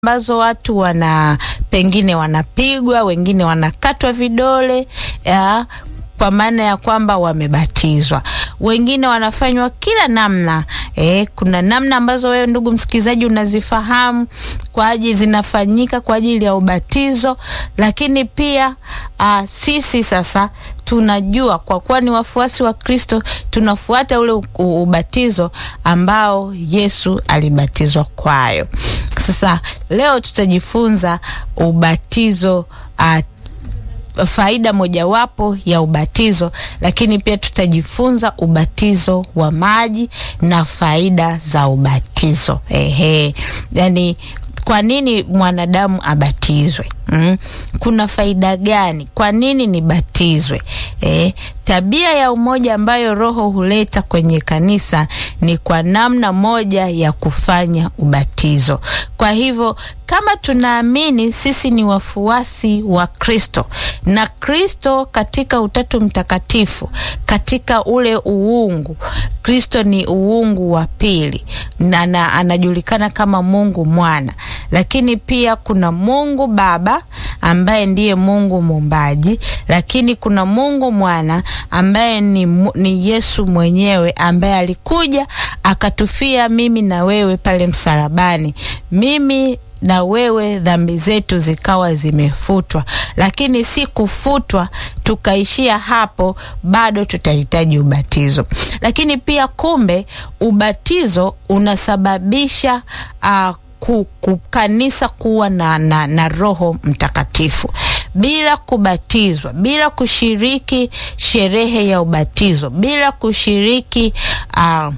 ambazo watu wana pengine wanapigwa, wengine wanakatwa vidole ya, kwa maana ya kwamba wamebatizwa. Wengine wanafanywa kila namna eh, kuna namna ambazo wewe ndugu msikilizaji unazifahamu kwa ajili zinafanyika kwa ajili ya ubatizo, lakini pia aa, sisi sasa tunajua kwa kuwa ni wafuasi wa Kristo tunafuata ule u- ubatizo ambao Yesu alibatizwa kwayo. Sasa leo tutajifunza ubatizo uh, faida mojawapo ya ubatizo, lakini pia tutajifunza ubatizo wa maji na faida za ubatizo. Ehe, yani kwa nini mwanadamu abatizwe? Mm. Kuna faida gani? Kwa nini nibatizwe? Eh, tabia ya umoja ambayo Roho huleta kwenye kanisa ni kwa namna moja ya kufanya ubatizo. Kwa hivyo kama tunaamini sisi ni wafuasi wa Kristo na Kristo katika Utatu Mtakatifu, katika ule uungu, Kristo ni uungu wa pili na, na anajulikana kama Mungu Mwana, lakini pia kuna Mungu Baba ambaye ndiye Mungu muumbaji, lakini kuna Mungu Mwana ambaye ni, mu- ni Yesu mwenyewe ambaye alikuja akatufia mimi na wewe pale msalabani. Mimi na wewe dhambi zetu zikawa zimefutwa, lakini si kufutwa tukaishia hapo, bado tutahitaji ubatizo. Lakini pia kumbe, ubatizo unasababisha uh, ku, ku, kanisa kuwa na, na, na Roho Mtakatifu. Bila kubatizwa, bila kushiriki sherehe ya ubatizo, bila kushiriki uh,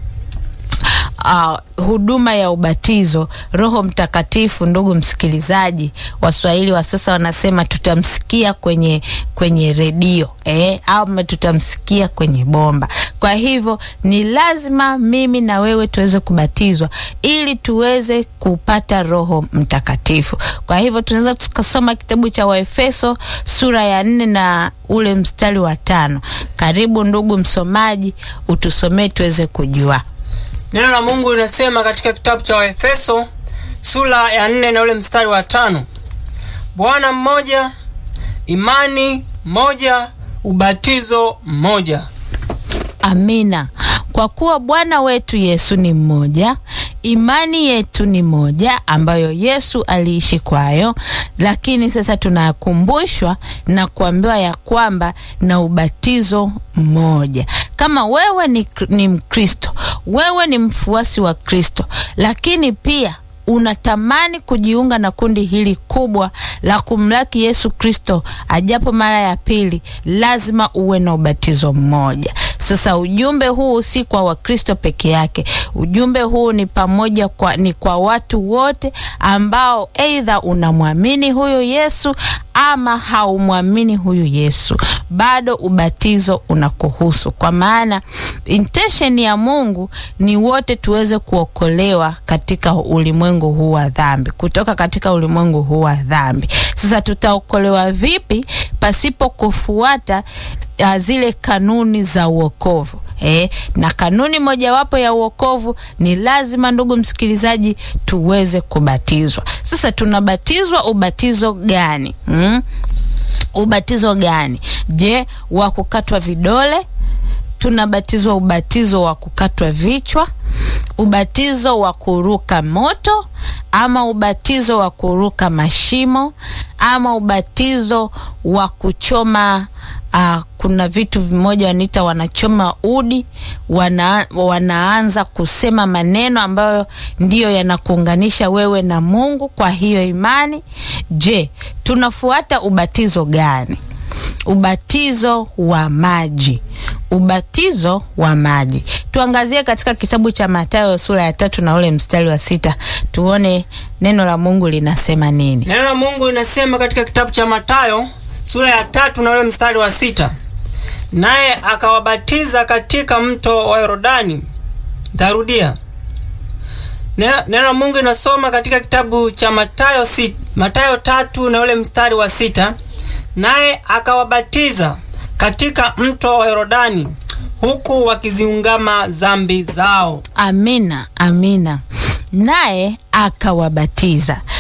uh, huduma ya ubatizo, Roho Mtakatifu, ndugu msikilizaji, Waswahili wa sasa wanasema tutamsikia kwenye kwenye redio eh, ama tutamsikia kwenye bomba. Kwa hivyo ni lazima mimi na wewe tuweze kubatizwa ili tuweze kupata Roho Mtakatifu. Kwa hivyo tunaweza tukasoma kitabu cha Waefeso sura ya nne na ule mstari wa tano. Karibu ndugu msomaji, utusomee tuweze kujua. Neno la Mungu linasema katika kitabu cha Waefeso sura ya nne na ule mstari wa tano Bwana mmoja, imani moja, ubatizo mmoja. Amina. Kwa kuwa Bwana wetu Yesu ni mmoja, imani yetu ni moja ambayo Yesu aliishi kwayo, lakini sasa tunakumbushwa na kuambiwa ya kwamba na ubatizo mmoja. Kama wewe ni, ni Mkristo, wewe ni mfuasi wa Kristo, lakini pia unatamani kujiunga na kundi hili kubwa la kumlaki Yesu Kristo ajapo mara ya pili, lazima uwe na ubatizo mmoja. Sasa ujumbe huu si kwa Wakristo peke yake. Ujumbe huu ni pamoja kwa, ni kwa watu wote ambao aidha unamwamini huyu Yesu ama haumwamini huyu Yesu, bado ubatizo unakuhusu, kwa maana intention ya Mungu ni wote tuweze kuokolewa katika ulimwengu huu wa dhambi, kutoka katika ulimwengu huu wa dhambi. Sasa tutaokolewa vipi pasipo kufuata uh, zile kanuni za uokovu? Eh, na kanuni mojawapo ya uokovu ni lazima, ndugu msikilizaji, tuweze kubatizwa. Sasa tunabatizwa ubatizo gani? Hmm? Ubatizo gani? Je, wa kukatwa vidole? Tunabatizwa ubatizo wa kukatwa vichwa, ubatizo wa kuruka moto, ama ubatizo wa kuruka mashimo, ama ubatizo wa kuchoma uh, kuna vitu vimoja wanaita wanachoma udi, wana, wanaanza kusema maneno ambayo ndiyo yanakuunganisha wewe na Mungu kwa hiyo imani. Je, tunafuata ubatizo gani? Ubatizo wa maji. Ubatizo wa maji, tuangazie katika kitabu cha Mathayo sura ya tatu na ule mstari wa sita tuone neno la Mungu linasema nini. Neno la Mungu linasema katika kitabu cha Mathayo sura ya tatu na ule mstari wa sita naye akawabatiza katika mto wa Yordani. Ntarudia. Neno la Mungu linasoma katika kitabu cha Mathayo si, Mathayo tatu na ule mstari wa sita naye akawabatiza katika mto wa Yordani huku wakiziungama zambi zao. Amina, amina. naye akawabatiza.